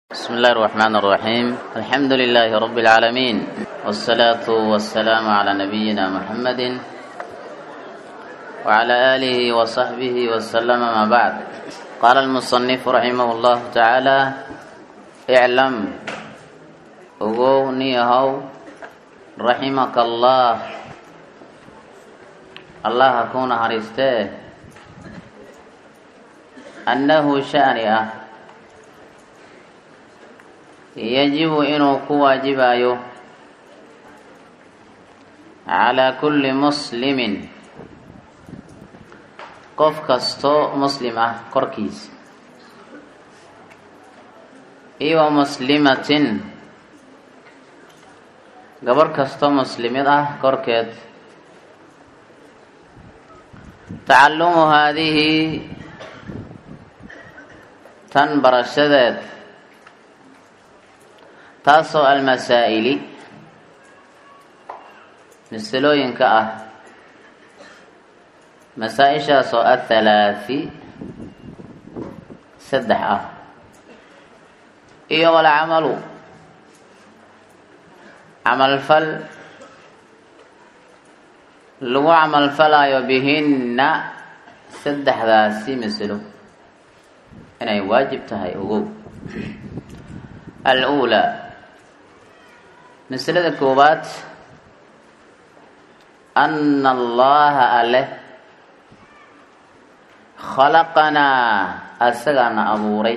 بسم الله الرحمن الرحيم الحمد لله رب العالمين والصلاة والسلام على نبينا محمد وعلى آله وصحبه وسلم ما بعد قال المصنف رحمه الله تعالى اعلم أغونيه رحمك الله الله أكون هرسته أنه شأنه yajibu inuu ku waajibayo calaa kulli muslimin qof kastoo muslim ah korkiisa iyo wa muslimatin gabarh kastoo muslimid ah korkeed tacalumu haadihi tan barashadeed taasoo almasaa'ili masalooyinka ah masaa-ishaasoo athalaathi saddex ah iyo walcamalu camalfal lagu camalfalayo bihinna saddexdaasi masalo inay waajib tahay ogow al-uulaa masalada koowaad ana allaha aleh khalaqanaa asagaana abuuray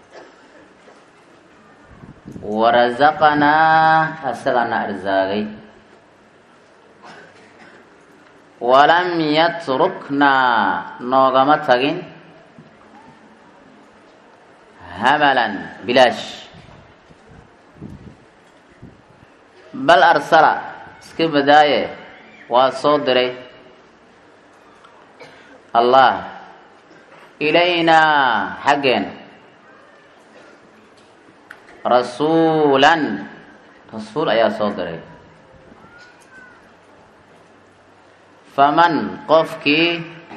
warasaqanaa asagaana arsaagay walam yatruknaa noogama tagin hamalan bilaash bal arsala iska badaaye waa soo diray allah ilaynaa xaggeen rasuulan rasuul ayaa soo diray faman qofkii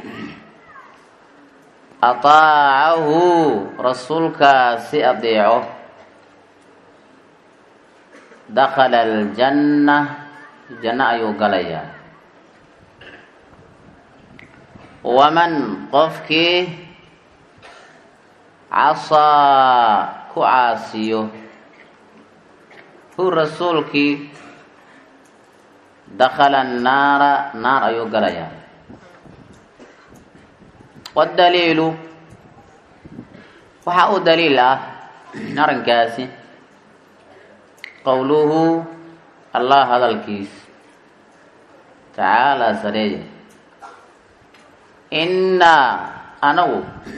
ataacahu rasuulkaasi adeeco dakhala aljanna janno ayuu galayaa waman qofkii casaa ku caasiyo hu rasuulkii dakhala annaara naar ayuu galayaa waddaliilu waxaa u daliil ah arrinkaasi qowluhu allah hadalkiis tacaalaa sareeye innaa anagu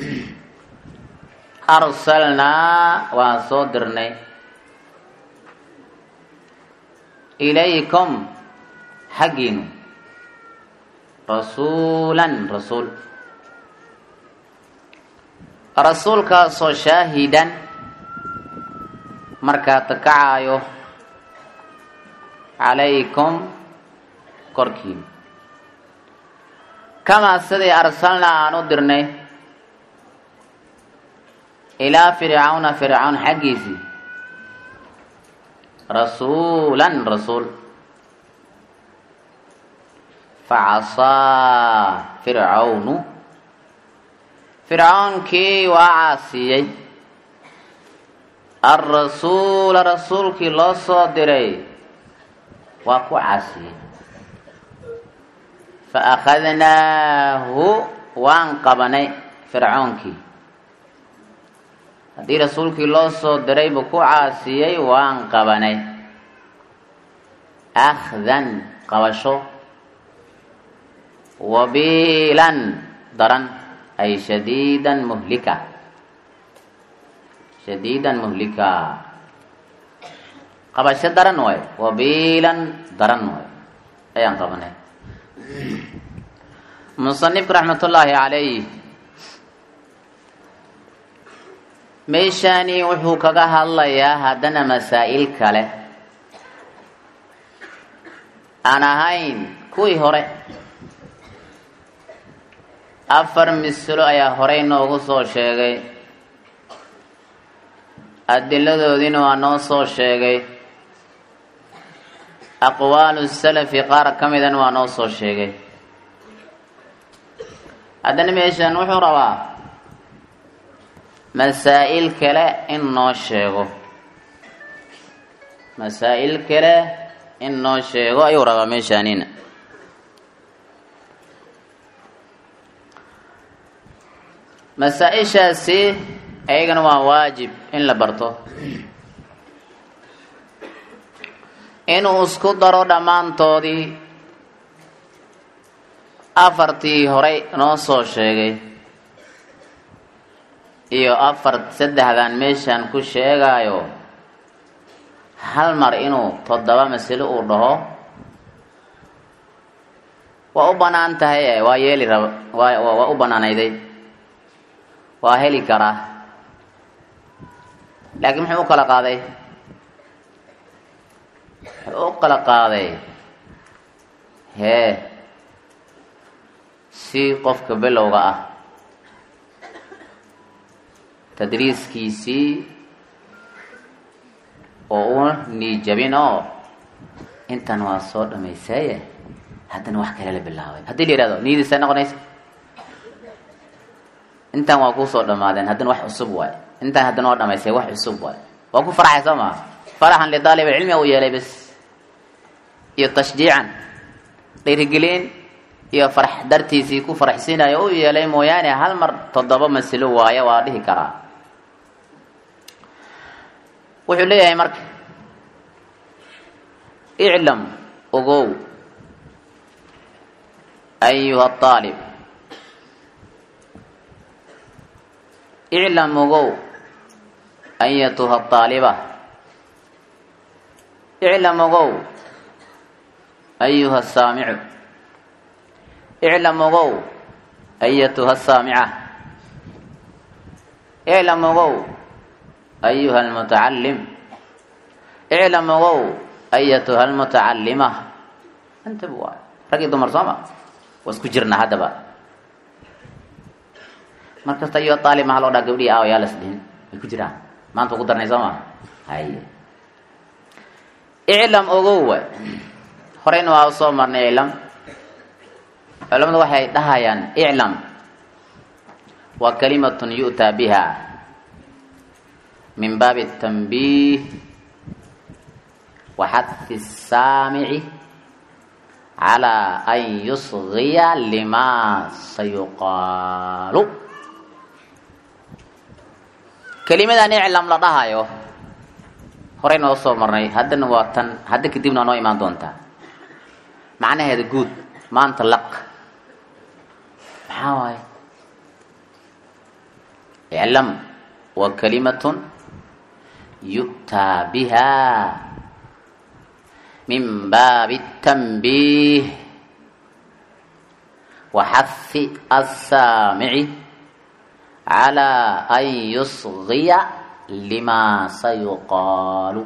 arsalnaa waan soo dirnay ilaykum xaggiinu rasuulan rasuul rasuulkaasoo shaahidan markaa takacaayo calaykum korkiin kamaa sidii arsalnaa aan u dirnay ilaa fircawna fircawn xaggiisii rasuulan rasuul facasaa fircawnu fircawnkii waa caasiyey alrasuula rasuulkii loo soo diray waa ku caasiyey fa akhadnaahu waan qabanay fircoonkii haddii rasuulkii loo soo diray buu ku caasiyey waan qabanay akhdan qabasho wabiilan daran ay shadiidan muhlika shadiidan muhlika qabasho daran waay wabiilan daran waay ayaan qabanay musanifku raxmatullaahi calayh meeshaani wuxuu kaga hadlayaa haddana masaa'il kale aan ahayn kuwii hore afar mislo ayaa horey noogu soo sheegay adiladoodiina waa noo soo sheegay aqwaalu salafi qaar ka midana waa noo soo sheegay haddana meeshan wuxuu rabaa masaa'il kale in noo sheego masaa'il kale in noo sheego ayuu rabaa meeshaanina masaa-ishaasi ayagana waa waajib in la barto inuu isku daro dhammaantoodii afartii horey noo soo sheegay iyo afar saddexdan meeshan ku sheegaayo hal mar inuu toddoba masalo uu dhaho waa u bannaan tahay waa yeeli raba waa waa u bannaanayday waa heli karaa laakiin muxuu u kala qaaday muxuu u kala qaaday hee si qofka bilowga ah tadriiskiisii oo u niijabin oo intan waa soo dhamaysaye haddana wax kale la bilaabay haddii la yihahdo niyadiisa noqonaysa intan waa kuu soo dhamaadeen haddana wax cusub waay intan haddana waa dhamaystay wax cusub waay waa ku farxay soo maa faraxan lidaalib alcilmi u yeelay bes iyo tashjiican dhiirigelin iyo farax dartiisii ku faraxsiinayo u yeelay mooyaane hal mar toddoba masilo waaye waa dhihi karaa wuxuu leeyahay marka iclam ogow ayuha aalib iclam ogow ayatuha aaliba iclam ogow ayuha saamicu iclam ogow ayatuha saamica iclam ogow ayuha almutacalim iclam ogow ayatuha almutacalima antaba waay rag iyo dumar sooma waa isku jirnaa haddaba mar kasta ayuha aalib maha loo dhaa gabdhii aaw yaa las dhihin way ku jiraan maanta ugu darnay sooma haye iclam ogow waay horeyna waa soo marnay iclam culamadu waxay dhahayaan iclam waa kalimatun yu'taa biha min baabi الtanbiih wa xadfi الsaamici calى an yusgiya lima sayuqaalu kelimadan iclam la dhahayo horeyna oo soo marnay haddana waa tan hadda kadibna waa noo imaan doontaa macnaheeda guud maanta laq maxaa waaye iclam waa kalimatun yu'taa biha min baabi الtanbiih wa xahi الsaamici calى an yusgiya lima sayuqaalu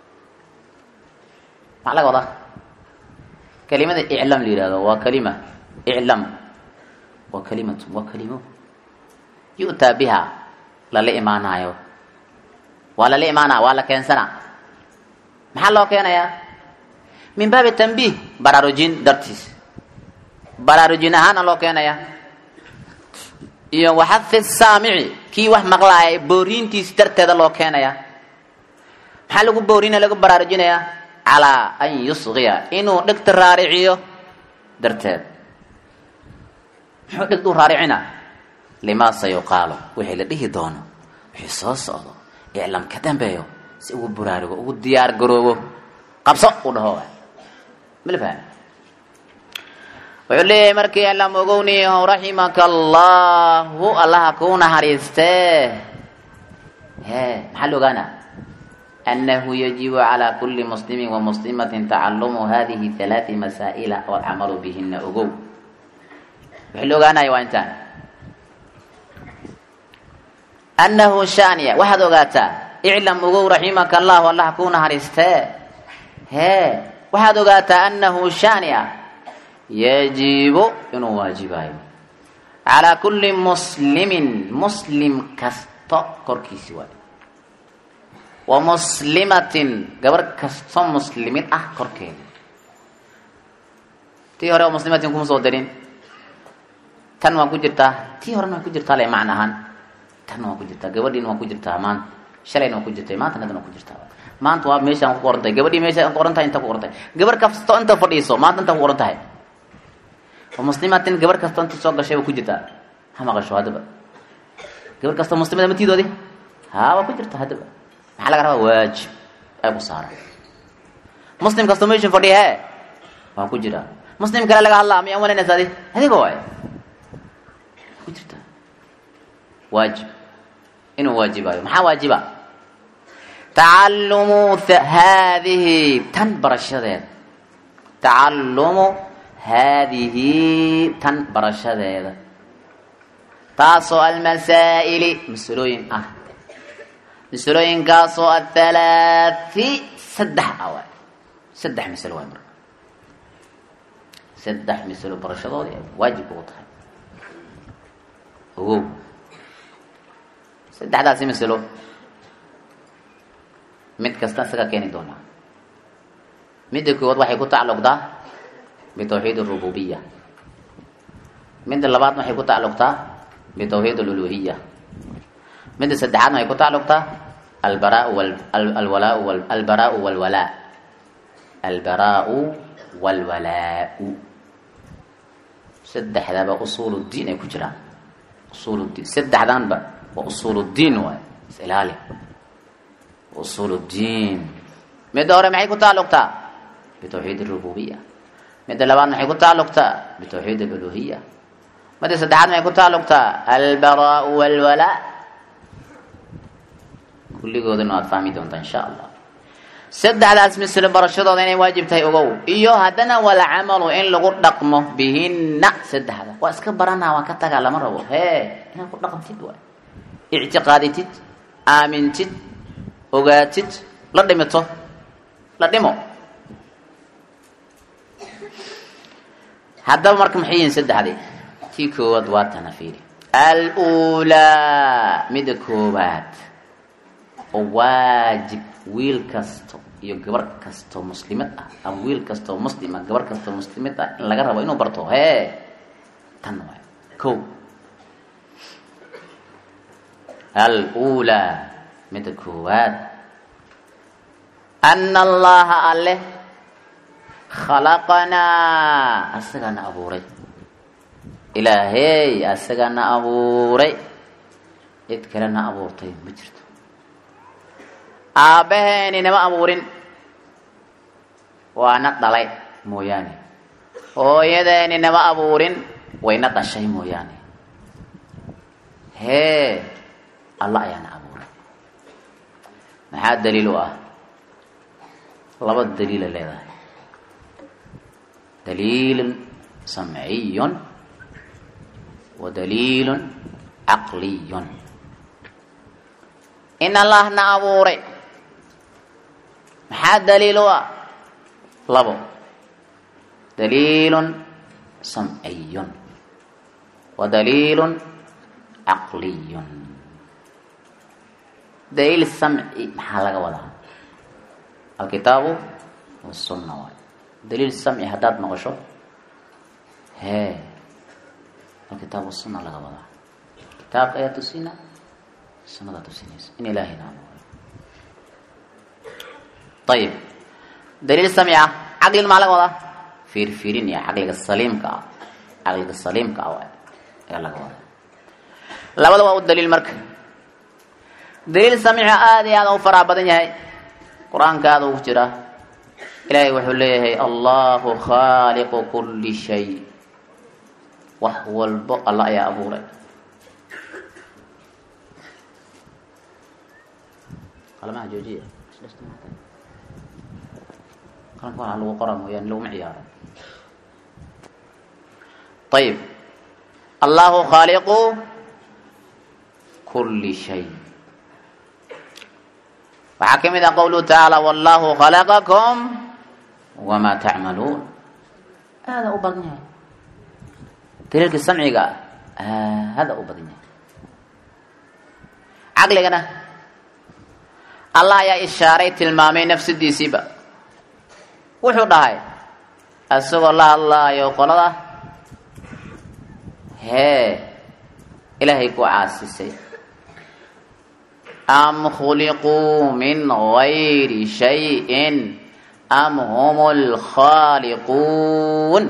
maxaa laga wadaa kelimada iclam la yihahdo waa kalima iclam waa kalimatu waa kalimo yu'taa biha lala imaanayo waa lala imaanaa waa la keensanaa maxaa loo keenayaa min baabi tanbiih baraarujin dartiis baraarujin ahaana loo keenayaa iyo waxafi saamici kii wax maqlaaya booriintiis darteeda loo keenayaa maxaa lagu boorina lagu baraarujinayaa calaa an yusgiya inuu dhegta raariciyo darteed muxuu dhegta u raaricina limaa sayuqaalo wixii la dhihi doono wixii soo socdo iclam ka dambeeyo si ugu buraarugo ugu diyaar garoobo qabso u dhaho mala fahmi wuxuu leeyahay markii iclam ogowniyaho raximaka allahu allaha kuu naxariistee hee maxaa la ogaana أنه يجب على كل مسلم ومسلمة تعلم هذه ثلاث مسائل والعمل بهن أقو وحلو قانا وانتان أنه شانية واحد أقاتا اعلم أقو رحمك الله والله كون هرسته هي واحد أقاتا أنه شانية يجب إنه واجباي على كل مسلم مسلم كستو كركي سوالي wa muslimatin gabar kastoo muslimid ah korkeeda tii hore oo muslimatin kuma soo darin tan waa ku jirtaa tii horena waa ku jirtaa le macna ahaan tan waa ku jirtaa gabadhiina waa ku jirtaa maanta shalayna waa ku jirtay maantana hadan waa ku jirtaa maanta waa meeshaan ku qoran tahay gabadhii meesha ku qoran tahay inta ku qoran tahay gabar kastoo inta fadhiiso maanta inta ku qoran tahay wa muslimatin gabar kastoo inta soo gashay waa ku jirtaa ha maqasho haddaba gabar kastoo muslimada matiidoodi ha waa ku jirta haddaba maxaa laga rabaa waajib ay ku saaran muslim kastoo meesha fadhiya he waa ku jiraa muslim kale laga hadlaa miyaan wanaynaysa adi adiga waay ku jirta waajib inuu waajibayo maxaa waajiba tacalumu haadihi tan barashadeeda tacalumu haadihi tan barashadeeda taasoo almasaa'ili masalooyin ah masalooyinkaasoo athalaati saddex ah waay saddex masalo waay marka saddex masalo barashadoodii ay waajib ugu tahay ogow saddexdaasi masalo mid kasta isaga keeni doonaa midda koowaad waxay ku tacalluqdaa bitawxiid arububiya midda labaadna waxay ku tacalluqtaa bitawxiid aluluhiya midda saddexaadna waxay ku tacalluqtaa albaraau alwalaau albaraau walwalaa albaraau walwalaau saddexdaba usuul diin ay ku jiraan usuul diin saddexdanba waa usuul diin waay is ilaali usuul diin midda hore maxay ku tacalluqtaa bitawxiid arububiya midda labaadna waxay ku tacalluqtaa bitawxiid aluluhiya midda saddexaad maxay ku tacalluqtaa albaraau walwalaa kulligoodana waad fahmi doontaa insha allah saddexdaas mislo barashadooda inay waajib tahay ogow iyo haddana walcamalu in lagu dhaqmo bihinna saddexda waa iska baranaa waan ka tagaa lama rabo hee inaad ku dhaqantid waay ictiqaaditid aamintid ogaatid la dhimito la dhimo haddaba marka maxay yihiin saddexdii tii koowaad waa tana fiiri alulaa midda koowaad oo waajib wiil kasto iyo gabar kastoo muslimad ah ama wiil kastoo muslima gabar kastoo muslimad ah in laga rabo inuu barto hee tan waay ko alulaa midda koowaad ana allaha alle khalaqanaa asagaana abuuray ilaahey asagaana abuuray cid kalena abuurtay ma jirto aabbaheeni nama abuurin waana dhalay mooyaane hooyadeeni nama abuurin wayna dhashay mooyaane hee alla ayaana abuuray maxaa daliil u ah laba daliila leedahay daliilun samciyun wa daliilun caqliyun in allahna abuuray maxaa daliil u ah labo daliilun samciyun wa daliilun caqliyun daliil samci maxaa laga wadaa alkitaabu wasunna waay daliil samci haddaad noqosho hee alkitaab wasunna laga wadaa kitaabka ayaa tusina sunada tusinaysa in ilaahayna abuuray ayib daliil samci ah caqlin maa laga wadaa fiirfiirin iyo caqliga saliimka ah caqliga saliimka ah waay ayaa laga wadaa labada waa u daliil marka daliil samci aada iyo aada u faraha badan yahay qur-aanka aada ugu jira ilaahay wuxuu leeyahay allahu khaaliqu kuli shay wax walbo alla ayaa abuuray qalamaha joojiya qalanka waxaa lagu qora mooyaane laguma ciyaaro ayib allahu khaaliqu kuli shay waxaa ka mid ah qowluhu tacaala wallahu khalaqakum wamaa tacmaluun aada u badan yahay daliilka samciga aada u badan yahay caqligana allah ayaa ishaaray tilmaamay nafsadiisiiba wuxuu dhahay isagoo la hadlaayo qolada hee ilaahay ku caasisay am khuliquu min gayri shayin am hum lkhaaliquun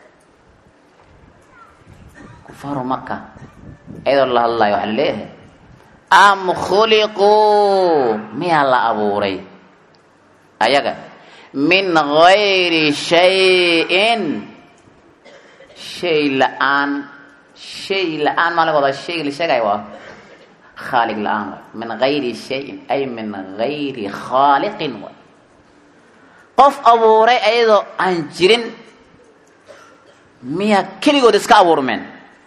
kufaaru maka iyadoo la hadlayo waxaa laleeyahay am khuliquu miyaa la abuuray ayaga min gayri shayin shay la-aan shay la-aan maa laga wadaa shayga la sheegaya waa khaaliq la-aan waay min gayri shayin ay min gayri khaaliqin waay qof abuuray ayadoo aan jirin miyaa keligood iska abuurmeen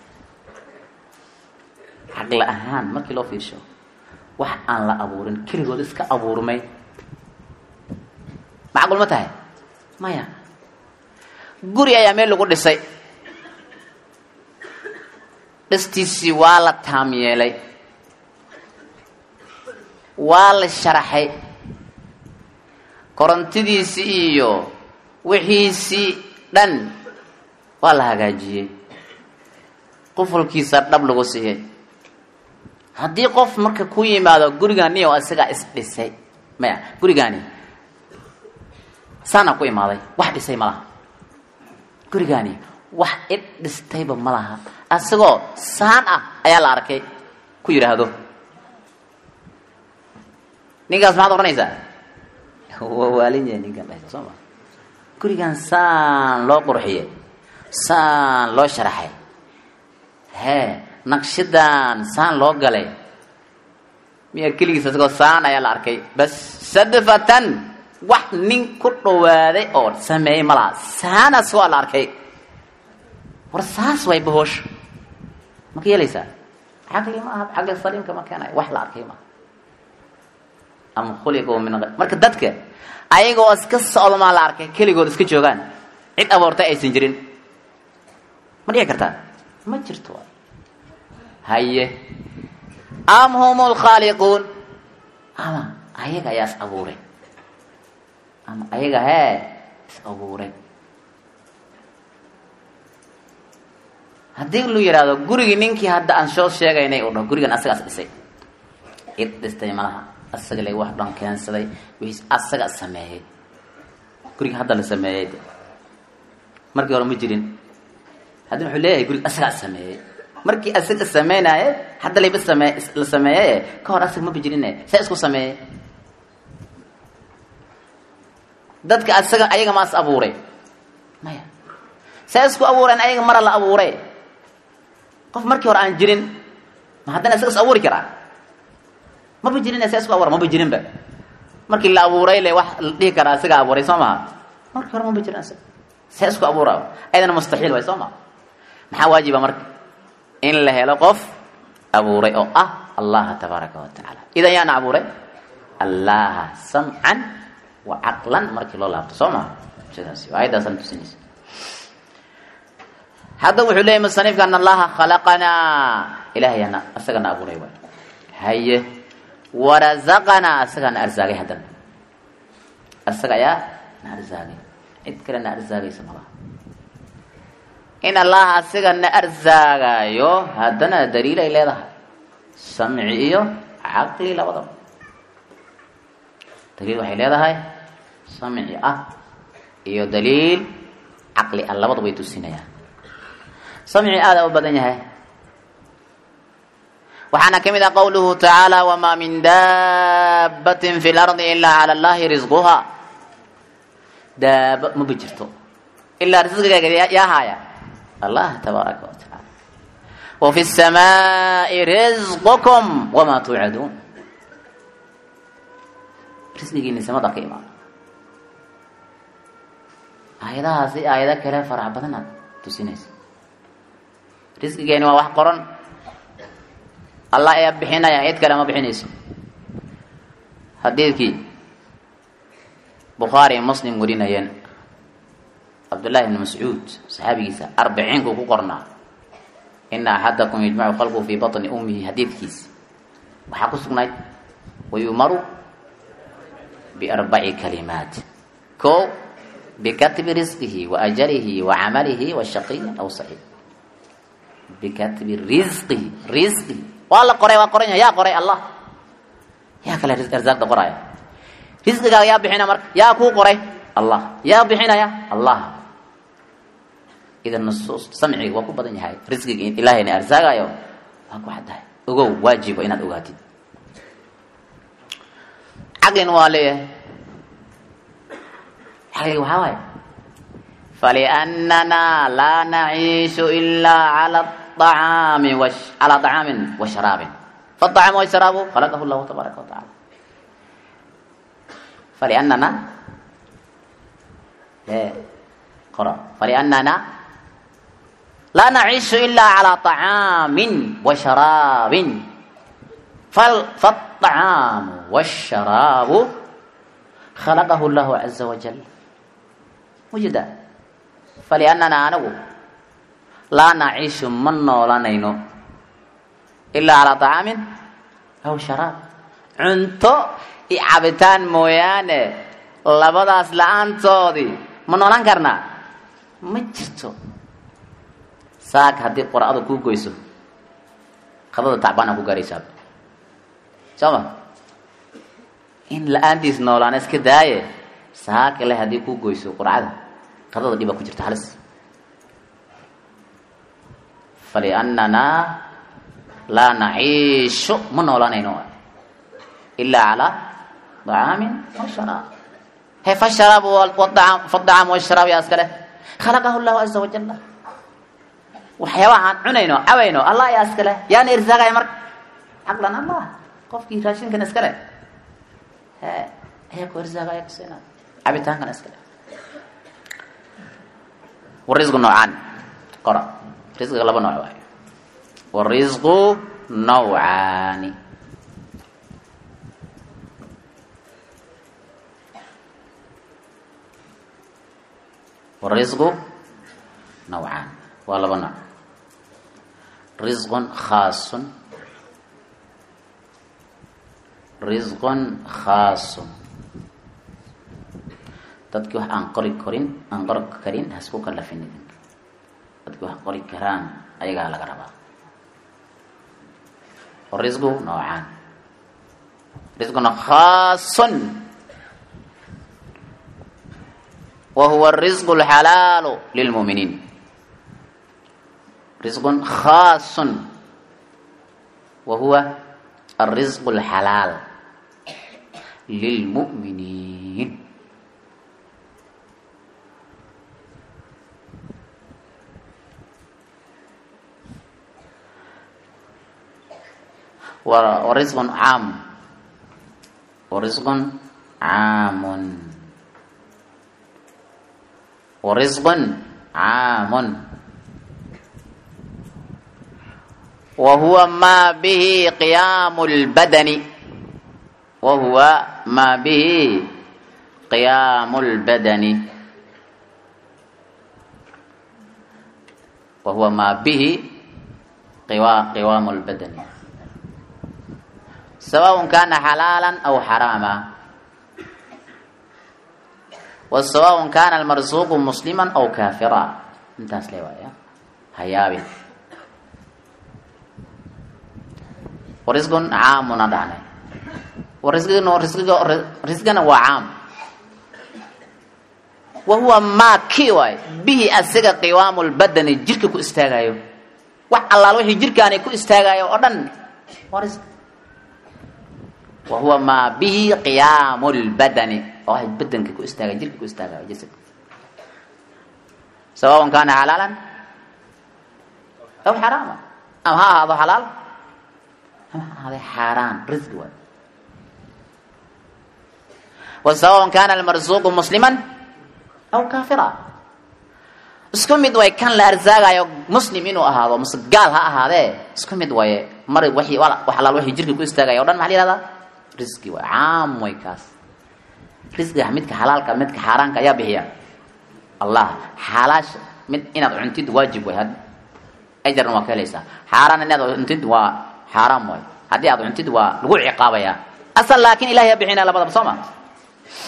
caqli ahaan markii loo fiirsho wax aan la abuurin keligood iska abuurmay macqul ma tahay maya guri ayaa meel lagu dhisay dhistiisii waa la taam yeelay waa la sharaxay korontidiisii iyo wixiisii dhan waa la hagaajiyey qufulkiisa dhab lagu siiyey haddii qof marka ku yimaado gurigani oo isagaa isdhisay maya gurigaani saanaa ku imaaday wax dhisay ma laha gurigaani wax id dhistayba ma laha asagoo saan ah ayaa la arkay ku yidhaahdo ninkaas maxaad odhanaysaa waa waalin yahay ninkan dhahda soo ma gurigan saan loo qurxiyey saan loo sharaxay hee naqshadan saan loo galay miya keligiis asagoo saan ayaa la arkay bas sadfatan wax nin ku dhawaaday oo sameeyey ma laha saanaas waa la arkay war saas way bahoosh ma ka yeelaysaa caqli ma aha caqli saliimka ma keenayo wax la arkay maaha am khuliquu min marka dadka ayagoo iska socdo maa la arkay keligood iska joogaan cid abuurtay aysan jirin ma dhici kartaa ma jirto haye am hum lkhaaliquun ama ayaga ayaa is abuuray ama ayaga hee is abuuray haddii lu yidhaahdo gurigii ninkii hadda aan soo sheegaynay u dhaho gurigan asagaas dhisay cid dhistay malaha asaga la wax dhan keensaday wiis asaga sameeyey guriga hadda la sameeyey markii hore ma jirin haddana wuxuu leeyahay guriga asagaa sameeyey markii asaga sameynaaye hadda layba same la sameeyey ka hor asaga maba jirine saa isku sameeyey dadka asaga ayaga maas abuuray maya saa isku abuureen ayaga mara la abuuray qof markii hore aan jirin ma haddana isaga is abuuri karaa maba jirin saa isku abuura maba jirinba markii la abuuray le wax la dhihi karaa isaga abuuray soo maha markii hore maba jirin isaga saa isku abuura ayadana mustaxiil way soo maha maxaa waajiba marka in la helo qof abuuray oo ah allaha tabaaraka wa tacaala idan yaana abuuray allaha samcan wa caqlan markii loo laabto soo maha sidaas aayaddaasaan tusinaysa hadda wuxuu leeyay musanifka an allaha khalaqanaa ilaahayana asagana abuuray waay haye warazaqanaa asagaa na arsaagay haddana asaga ayaa na arsaagay cid kale na arsaagaysa malaha in allaha asiga na arsaagayo haddana daliil ay leedahay samci iyo caqli labadaba daliil waxay leedahay samci ah iyo daliil caqli ah labadaba way tusinayaan samci aada u badan yahay waxaana ka mid ah qowluhu tacaala wamaa min daabatin fi lardi ilaa cala allahi risquha daaba maba jirto ilaa risqigeega yaa haaya allah tabaaraka wa tacaala wa fi الsamaai risqukum wamaa tuucaduun risqigiini samada ka imaado aayadahaasi aayado kale farax badanaad tusinaysa risqigeeni waa wax qoran allah ayaa bixinaya cid kale ma bixinayso xadiidkii bukhaari iyo muslim warinayeen cabdullahi bni mascuud saxaabigiisa arbiciinku ku qornaa ina axadakum yajmacu qalbuhu fii baطni ummihi xadiidkiisa waxaa ku sugnayd wayumaru biarbaci kalimaat ko bikatbi risqihi wa ajalihi wa camalihi wa shaqiyin aw saciid bikatbi risqihi risqihi waa la qoray waa qoran yahay yaa qoray allah yaa kale arsaaqda qoraya risqigaaga yaa bixina marka yaa kuu qoray allah yaa bixinaya allah idan nusuus samciga waa ku badan yahay risqiga ilaahayna arsaagayo waa ku caddahay ogow waajiba inaad ogaatid caqlina waa leeyahay caqliga waxaa waaye faliannana laa naciishu ilaa cala acaami calaa طacaamin wa sharaabin faالطacaamu washaraabu khalaqahu llahu tabaaraka wa tacala faliannana qora faliannana laa naciishu ilaa calaa طacaamin wa sharaabin faالطacaamu wالsharaabu khalaqahu llahu caza wajal mujida faliannana anagu laa naciishu ma noolanayno ilaa calaa طacaamin aw sharaab cunto iyo cabitaan mooyaane labadaas la-aantoodii ma noolan karnaa ma jirto saak haddii qor-ada kuu goyso qadada tacbaana ku gaaraysaa soo ma in la-aantiis noolaana iska daaye saak ile haddii kuu goyso qurcada qadada dhibaa ku jirta halis faliannana laa naciishu ma noolanayno ilaa calaa طacaamin washaraab he fasharaab fadacaam washaraab yaa iska leh khalaqahu llahu caza wajala waxyaabaha aan cunayno cabayno allah yaa iska leh yaana irsaagaya marka caqlan allah qofkii raashinkan iska leh he ayaa ku irsaagaya kusiina cabitaankan iska leh warisqu noocaan qora risqiga laba nooc waayo warisqu nawcaani warisqu nawcaan waa laba nooc risqun khaasun risqun khaasun dadkii wax aan qori korin aan qori karin hasku kalafin idinka dadkii wax qori karaan ayagaa laga rabaa warisqu nawcaan risqun khaasun وهو الرزق الحلال للمؤمنين رزق خاص وهو الرزق الحلال للمؤمنين ورزق عام ورزق عام ورزق عام وهو ما به قيام البدن وهو ما به قيام البدن وهو ما به قوام البدن سواء كان حلالا أو حراما وسواء كان المرزوق مسلما أو كافرا انتهى سليوايا هيابي ورزق عام ندعني ورزق رزق رزقنا وعام وهو ما كي واي به اسغا قوام البدن جيرك ku istaagayo wax allaal wixii jirkaani ku istaagayo oo dhan ورزق وهو ما به قيام البدن oo ay badanka ku istaaga jirka ku istaagayo jasadka سواء كان حلالا أو حراما أم ها هذا حلال هذا حرام رزق واي وسواء كان المرزوق مسلما أو كافرا isku mid way kan la arsaagayo muslim inuu ahaado mase gaal ha ahaadee isku mid waye mar wixii wax alaal wixii jirka ku istaagaya o dhan maxaa la yihahdaa risqi waay caam way kaas risqiga midka xalaalka midka xaaraanka ayaa bixiya allah xalaasha mid inaad cuntid waajib way ajarna waa ka helaysaa xaaraan inaad cuntid waa xaaraam way haddii aad cuntid waa lagu ciqaabayaa asal laakiin ilahay yaa bixinaya labadaba soo ma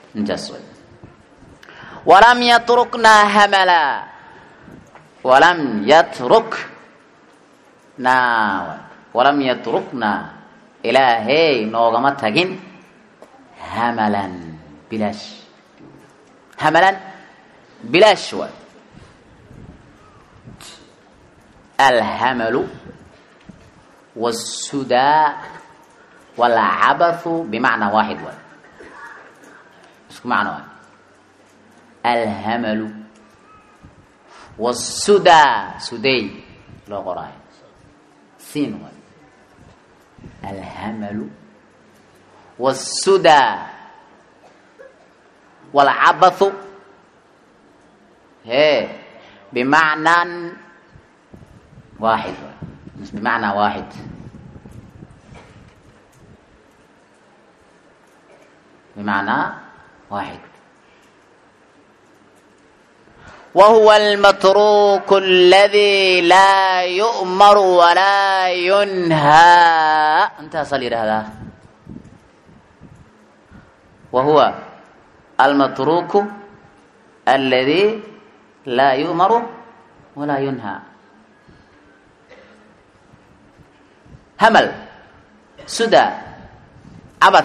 intaas way walam yatruknaa hamala walam yatruknaa walam yatruknaa ilaahey noogama tagin hamalan bilaash hamalan bilaash waay alhamalu wasudaa walcabathu bimacnaa waaxid waay isku macno waay alhamalu wasudaa suday loo qoraayo siin waay alhamalu wasudaa walcabathu hee bimacnaan waaxid waay bimacnaa waaxid bimacnaa waaxid wahuwa almatruku aladi laa yu'maru walaa yunhaa intaasaa la yidhaahdaa wahuwa almatruku aladi laa yu'maru walaa yunhaa hamal suda cabad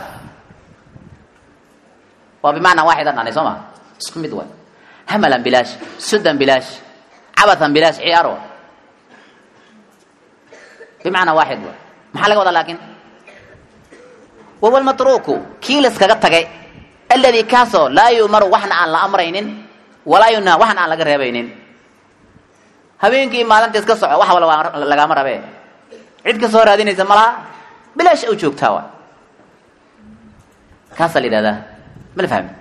waa bimacnaa waaxid an dhanay soo ma isku mid waay hamalan bilaash sudan bilaash cabathan bilaash ciyaar wa bimacnaa waaxid waay maxaa laga wadaa laakin wahuwa almatruku kii laskaga tagay aladi kaasoo laa yu'maru waxna aan la amraynin walaa yunhaa waxna aan laga reebaynin habeenkii maalinta iska soco wax wala lagaama rabe cid ka soo raadinaysa malaha bilaash u joogtaa wa kaasaa la yidhahdaa ma la fahmi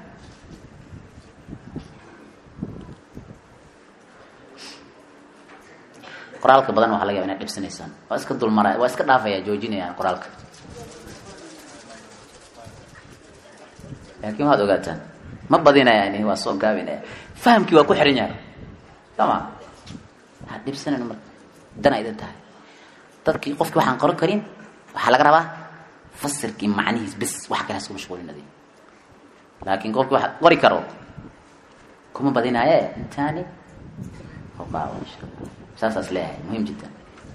qoraalka badan waxa laga yaba inaad dhibsanaysaan waa iska dulmaraya waa iska dhaafaya joojinayaan qoraalka laakin waxaad ogaataan ma badinayani waa soo gaabinaya fahamkii waa ku xiran yahay sama waxaad dhibsanayn marka dana idin tahay dadkii qofkii waxaan qoran karin waxaa laga rabaa fasirkii macnihiis bes wax kale hasku mashquulinadi laakin qofkii waxaad qori karo kuma badinaaye intaani oqaawo insha allah saasaas leeyahay muhim jiddan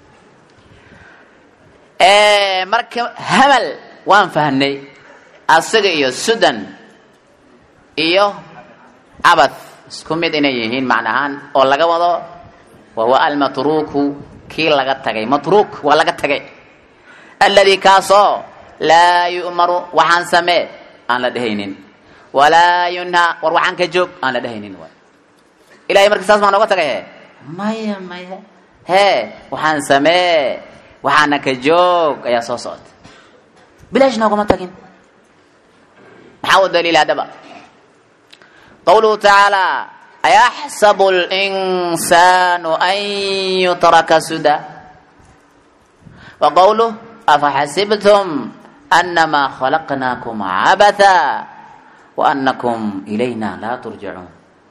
marka hamal waan fahnay asaga iyo sudan iyo cabath isku mid inay yihiin macnahaan oo laga wado wahuwa almatruku kii laga tagay matruuk waa laga tagay aladi kaasoo laa yu'maru waxaan samee aan la dhehaynin walaa yunhaa war waxaan ka joog aan la dhehaynin waay ilahay marka saas maa nooga tagay he maya maya hee waxaan samee waxaana ka joog ayaa soo socota bilaash nooguma tagin maxaa u daliil haddaba qawluhu tacaala ayaxsabu linsaanu an yutraka suda wa qawluh afaxasibtum anamaa khalaqnaakum cabatha wa anakum ilayna laa turjacuun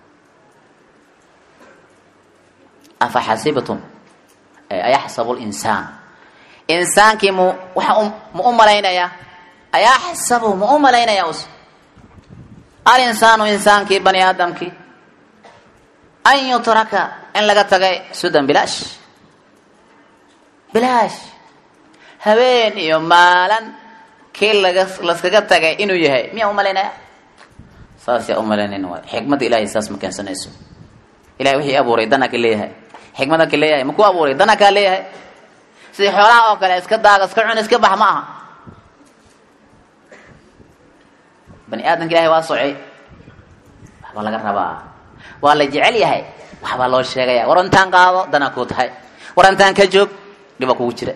afaxasibtum ayaxsabu linsaan insaankii mu waxa ma u malaynayaa ayaxsabu ma u malaynaya us alinsaanu insaankii bani aadamkii an yutraka in laga tagay sudan bilaash bilaash habeen iyo maalan kii laga laskaga tagay inuu yahay miyaa u malaynaya saas yaa u malaynayn waay xikmadda ilahay saas ma keensanayso ilahay wixii abuuray dana ka leeyahay xikmada ka leeyahay makuu abuuray dana kaa leeyahay sidii xoolaha oo kale iska daaga iska cun iska bax ma aha bani aadamka ilahay waa socay waxbaa laga rabaa waa la jecel yahay waxbaa loo sheegaya war intaan qaado danaa kuu tahay war intaan ka joog dhibaa kugu jira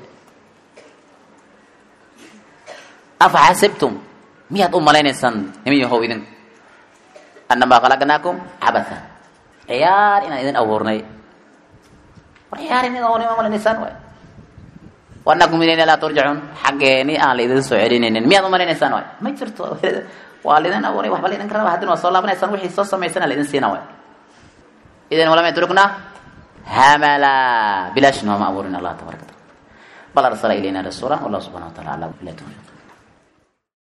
afa xasibtum miyaad u malaynaysaan niman yahow idin annamaa khalaqnaakum cabatha ciyaar inaan idin abuurnay war ciyaar in ma malaynaysaan waay wanakum ilayna laa turjacuun xaggeeni aan la idin soo celinaynin miyaad u malaynaysaan waay ma jirto waa laidin abuuray waxba laydinka raba haddina waa soo laabanaysaan wixii soo samaysana laydin siina waay idan walam yatrukna hamala bilaash nooma abuurin allah tabaraka taala bal arsala ilayna rasuula wallahu subxana wa taala ala ila tawfiq